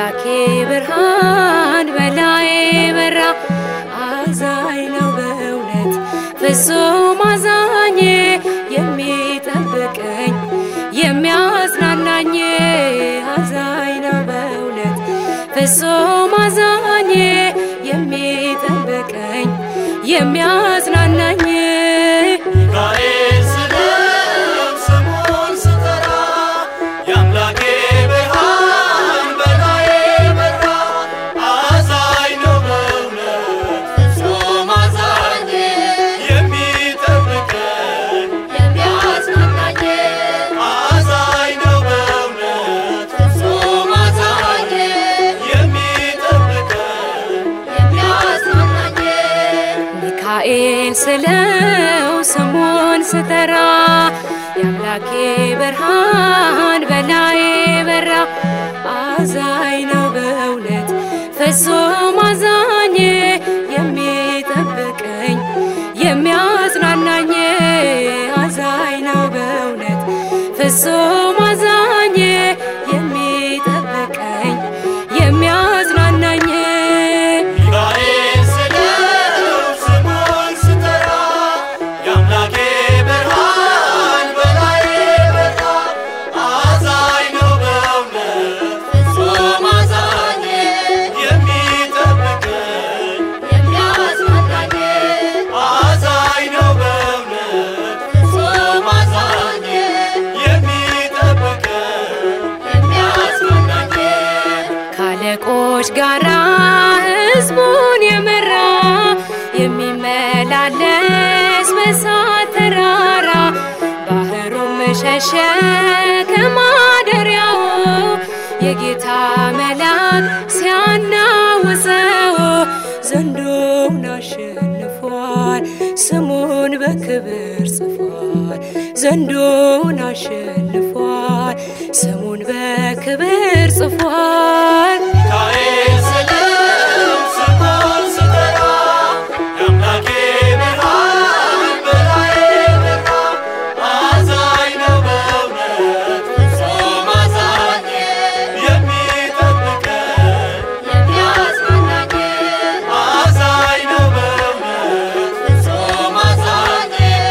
የአምላኬ ብርሃን በላዬ በራ አዛኝ ነው በእውነት ፍጹም አዛኝ የሚጠብቀኝ የሚያጽናናኝ አዛኝ ነው በእውነት ፍጹም አዛኝ የሚጠብቀኝ የሚያጽናናኝ ሚካኤል ስለው ስሙን ስጠራ የአምላኬ ብርሃን በላዬ በራ አዛኝ ነው በእውነት ፍጹም አዛኝ የሚጠብቀኝ የሚያጽናናኝ አዛኝ ነው በእውነት ፍጹም አዛኝ የሚጠብቀኝ የሚያጽናናኝ ሚካኤል ስለው ስሙን ስጠራ የአምላኬ ብርሃን በላዬ በራ አዛኝ ነው በእውነት ፍጹም አዛኝ የሚጠብቀኝ የሚያጽናናኝ አዛኝ ነው በእውነት ፍጹም አዛኝ የሚጠብቀኝ የሚያጽናናኝ ሚካኤል ስለው ስሙን ስጠራ የአምላኬ ብርሃን በላዬ በራ አዛኝ ነው በእውነት ፍጹም አዛኝ የሚጠብቀኝ የሚያጽናናኝ አዛኝ ነው በእውነት ፍጹም አዛኝ የሚጠብቀኝ የሚያጽናናኝ ካለቆች ጋራ ሕዝቡን የመራ የሚመላለስ በእሳት ተራራ ባህሩም ሸሸ ከማደሪያው የጌታ መልአክ ሲያናውፀው ዘንዶውን አሸንፏል ስሙን በክብር ጽፏል ዘንዶውን አሸንፏል ስሙን በክብር ጽፏል ሚካኤል ስለው ስሙን ስጠራ የአምላኬ ብርሃን በላዬ በራ አዛኝ ነው በእውነት ፍጹም አዛኝ የሚጠብቀኝ የሚያጽናናኝ አዛኝ ነው በእውነት ፍጹም አዛኝ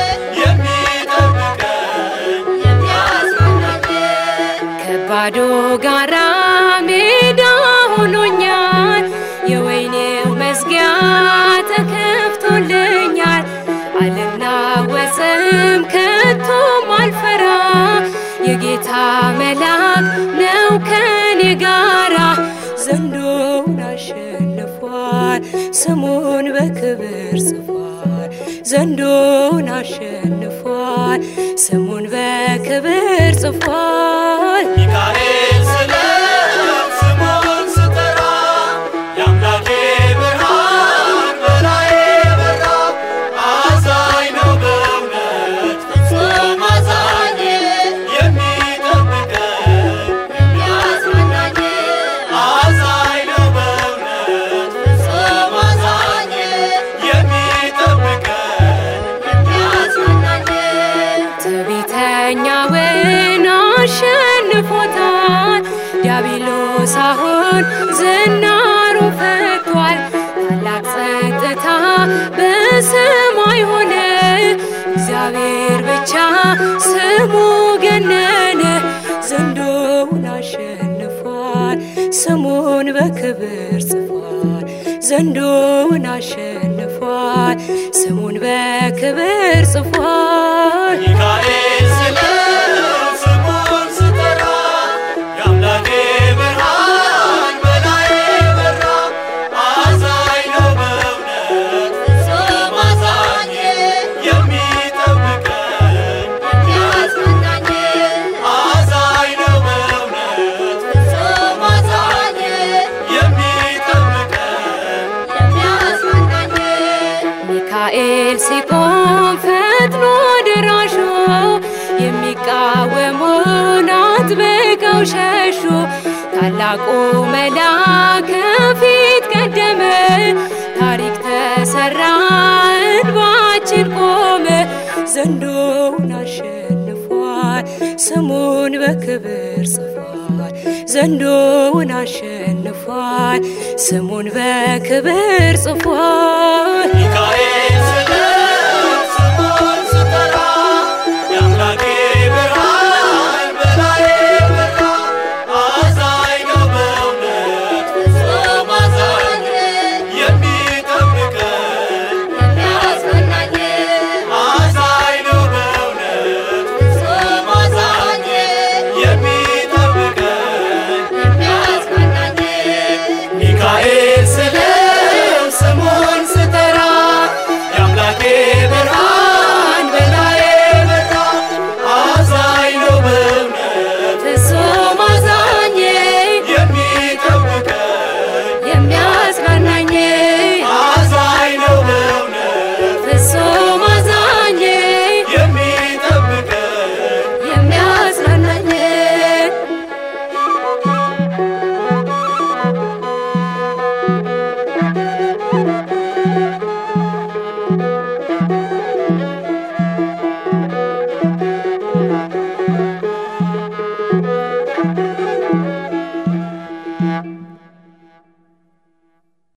የሚጠብቀኝ የሚያጽናናኝ ከባዶ ጋራ ሜዳ ሆኖኛል የወይኔው መዝጊያ ተከፍቶልኛል አልናወጽም ከቶም አልፈራ የጌታ መልአክ ነው ከኔ ጋራ ዘንዶውን አሸንፏል ስሙን በክብር ጽፏል ዘንዶውን አሸንፏል ስሙን በክብር ጽፏል ሚካኤል ስለው ስሙን ስጠራ የአምላኬ ብርሃን በላዬ በራ አዛኝ ነው በእውነት ፍጹም አዛኝ የሚጠብቀኝ የሚያጽናናኝ አዛኝ ነው በእውነት ፍጹም አዛኝ የሚጠብቀኝ የሚያጽናናኝ ትዕቢተኛውን አሸንፎታል ዲያብሎስ አሁን ዝናሩ ፈቷል ታላቅ ጸጥታ በሰማይ ሆነ እግዚአብሔር ብቻ ስሙ ገነነ ዘንዶውን አሸንፏል ስሙን በክብር ጽፏል ዘንዶውን አሸንፏል ስሙን በክብር ጽፏል ሚካኤል ስለው ስሙን ስጠራ የአምላኬ ብርሃን በላዬ በራ አዛኝ ነው በእውነት ፍጹም አዛኝ የሚጠብቀኝ የሚያጽናናኝ አዛኝ ነው በእውነት ፍጹም አዛኝ የሚጠብቀኝ የሚያጽናናኝ ሚካኤል ሲቆም ፈጥኖ ደራሹ የሚቃወሙን አጥብቀው ሸሹ። ታላቁ መልአክ ከፊት ቀደመ፣ ታሪክ ተሰራ፣ እንባችን ቆመ። ዘንዶውን አሸንፏል፣ ስሙን በክብር ጽፏል፣ ዘንዶውን አሸንፏል፣ ስሙን በክብር ጽፏል። ሚካኤል